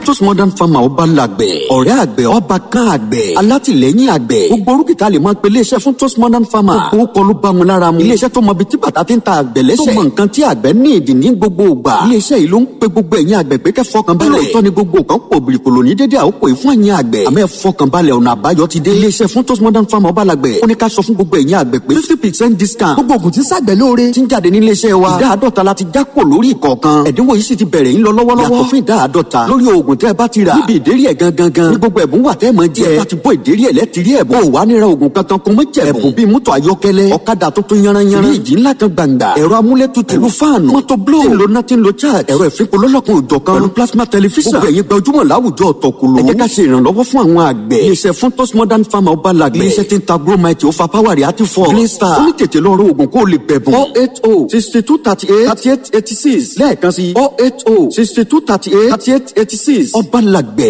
Fructose modern farmer ọba làgbẹ̀ ọ̀rẹ́ àgbẹ̀ ọba kan àgbẹ̀ alátìlẹ́yìn àgbẹ̀ gbogbo orúkìtà lè máa pe iléeṣẹ́ Fructose modern farmer gbogbo kọ́ ló bá mu lára mu iléeṣẹ́ tó mọ ibi tí bàtà ti ń ta àgbẹ̀ lẹ́sẹ̀ tó mọ nǹkan tí àgbẹ̀ ní ìdí ní gbogbo ìgbà iléeṣẹ́ yìí ló ń pe gbogbo ẹ̀yin àgbẹ̀ pé kẹ́ fọkàn balẹ̀ lóòótọ́ ni gbogbo kan pò bìrìkòlò ní dédé àkókò yìí fún ẹ̀yin àgbẹ̀ àmọ́ ẹ fọkàn balẹ̀ ọ̀nà àbáyọ ti dé iléeṣẹ́ Fructose modern farmer ọba làgbẹ̀ ó ní ká sọ fún gbogbo ẹ̀yin àgbẹ̀ pé fifty percent discount gbogbo ògùn tí ń ṣàgbẹ̀ lóore ti ń jáde ní iléeṣẹ́ wa ìdá àádọ́ta la ti já kò lórí ìkọ̀ọ̀kan ẹ̀dínwó yìí sì ti bẹ̀rẹ̀ ń lọ lọ́wọ́lọ́wọ́ yàtọ̀ fún ìdá àádọ́ta lórí oògùn tẹ́ ẹ bá ti rà níbi ìdérí ẹ̀ gangan gan ní gbogbo ẹ̀bùn wà tẹ́ ẹ máa jẹ ẹ bá ti bọ́ ìdérí ẹ̀ lẹ́tìrí ẹ̀bùn ò wá níra oògùn kankan kún mọ́ jẹ̀bùn ẹ̀bùn bíi mọ́tò ayọ́kẹ́lẹ́ ọ̀kadà tuntun yanranyanran fíríjì ńlá kan gbàǹgbà ẹ̀rọ amúlétutù pẹ̀lú fáànù mọ́tò bló tí ń lo nothing lo charge ẹ̀rọ ìfipò lọ́lọ́kan òjọ̀ kan pẹ̀lú plasma television gbogbo ẹ̀yin gbajúmọ̀ láwùjọ ọ̀tọ̀kùlù ẹ jẹ́ ká ṣe ìrànlọ́wọ́ fún àwọn àgbẹ̀ iléeṣẹ́ Fructose modern farmer ọba làgbẹ̀ iléeṣẹ́ tí ń ta gromite ó fa power rẹ̀ àti fọ́ green star ó ní tètè lọ rọ oògùn kó o lè bẹ̀bùn four eight oh sixty two thirty eight thirty eight eighty six lẹ́ẹ̀kan sí four eight oh sixty two thirty eight thirty eight eighty six ọba làgbẹ̀